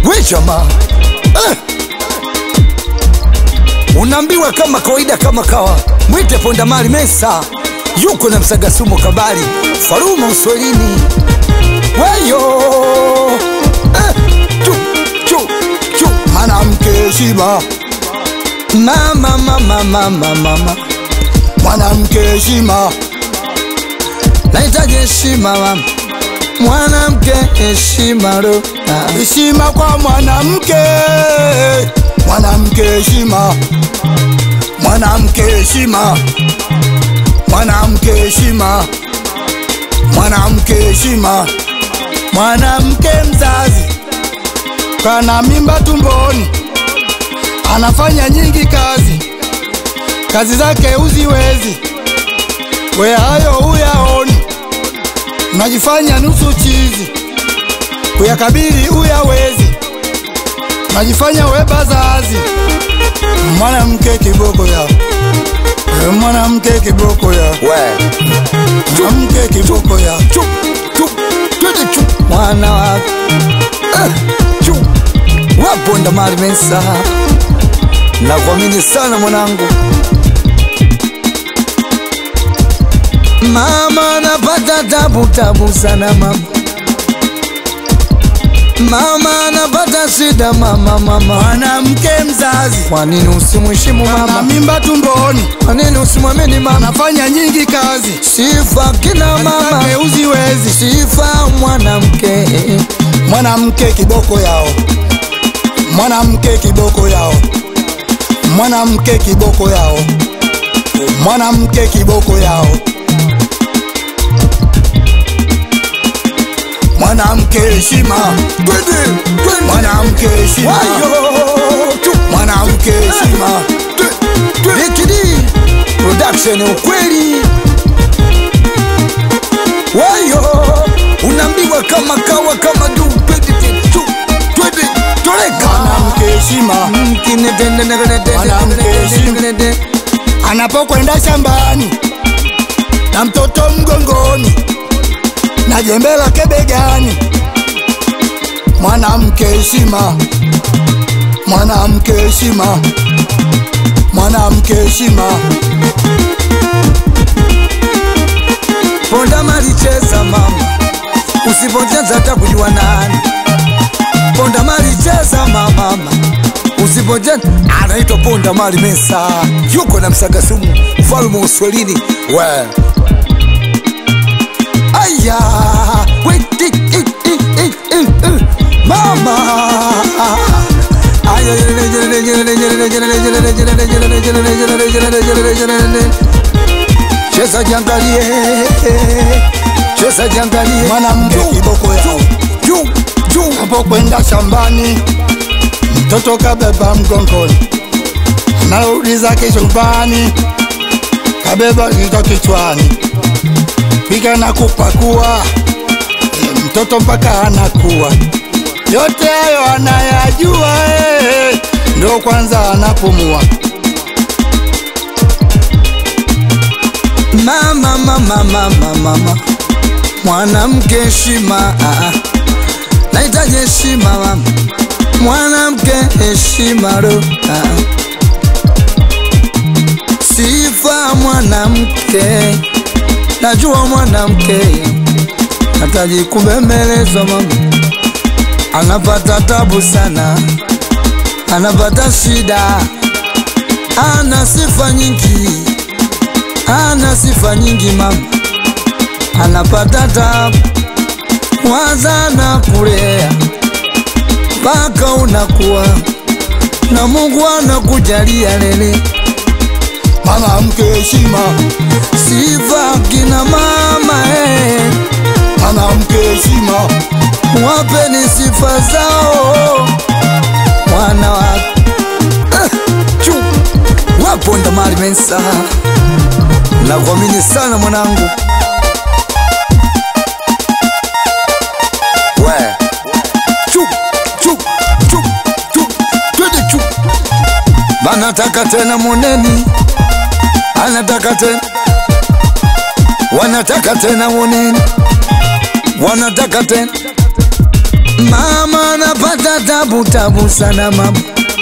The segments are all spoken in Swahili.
we jamaa eh. unaambiwa kama kawaida kama kawa mwite pondamali mesa yuko na msagasumu kabali faruma uswahilini weyo eh. chu, chu, chu. mwanamke heshima, mama mama mama mama mwanamke heshima, nahitaji heshima mama mwanamke heshima ro ah. heshima kwa mwanamke, mwanamke heshima, mwanamke heshima, mwanamke heshima, mwanamke heshima, mwanamke mzazi kana mimba tumboni, anafanya nyingi kazi, kazi zake uziwezi, we hayo uyaoni, unajifanya nusu chizi, kuyakabili uyawezi, unajifanya we bazazi, mwanamke kiboko ya we mwanamke kiboko ya we mwanamke kiboko ya chu, chu, twende chu. mwana wa eh, chu. waponda mali mesa nakuamini sana mwanangu mama napata tabu tabu sana mama mama napata shida mama mama mwanamke mzazi kwa nini usimheshimu na mama mimba tumboni, kwa nini usimwamini mama anafanya nyingi kazi, sifa kina mama zake uziwezi, sifa mwanamke mwanamke kiboko yao, mwanamke kiboko yao, mwanamke kiboko yao, mwanamke kiboko yao, mwanamke heshima, twende twende mwanamke heshima, wayo tu mwanamke heshima, Likidi production ukweli wayo unaambiwa kama kawa kama du twende tu twende toleka mwanamke heshima, Mkine tende negene tende Mwanamke heshima. negene tende. anapokwenda shambani na mtoto mgongoni na jembe lake begani. Mwanamke heshima, mwanamke heshima, mwanamke heshima, Ponda malicheza mama, usipocheza hata kujua nani. Ponda malicheza mama, usipocheza anaitwa Ponda Mali Mesa, yuko na Msagasumu, mfalme wa Uswahilini. We aya we i, i, i, i, i, i. mama Aya, cheza jiangalie, cheza jiangalie, mwanamke kiboko yao. juu juu Anapokwenda shambani mtoto kabeba mgongoni, narudi zake chumbani kabeba kito kichwani, pika na kupakua e, mtoto mpaka anakuwa yote hayo anayajua eh, ndo kwanza anapumua. mama mama mama mama mwanamke heshima ah, ah. nahitaji heshima mama mwanamke heshima ro ah. sifa mwanamke najua mwanamke nahitaji kubembelezwa mama anapata tabu sana anapata shida ana sifa nyingi ana sifa nyingi mama, anapata tabu, waza na kulea mpaka unakuwa na Mungu anakujalia lele. Mwanamke heshima, Sifa kina mama eh, mwanamke heshima, wapeni sifa zao mwana wa eh, chu waponda mali mensa, nakuamini sana mwanangu we chu chu chu chu twende chu banataka tena moneni anataka tena wanataka tena moneni wanataka tena Mama anapata tabu tabu sana mama,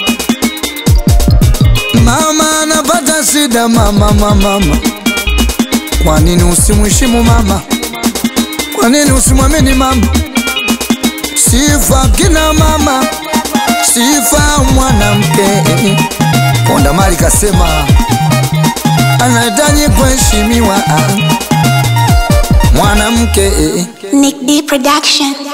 mama anapata shida mama, mama, mama. Kwa nini usimheshimu mama? Kwa nini usimwamini mama? Sifa kina mama, sifa mwanamke. Ponda Mali kasema anahitaji kuheshimiwa mwanamke. Nick D Production.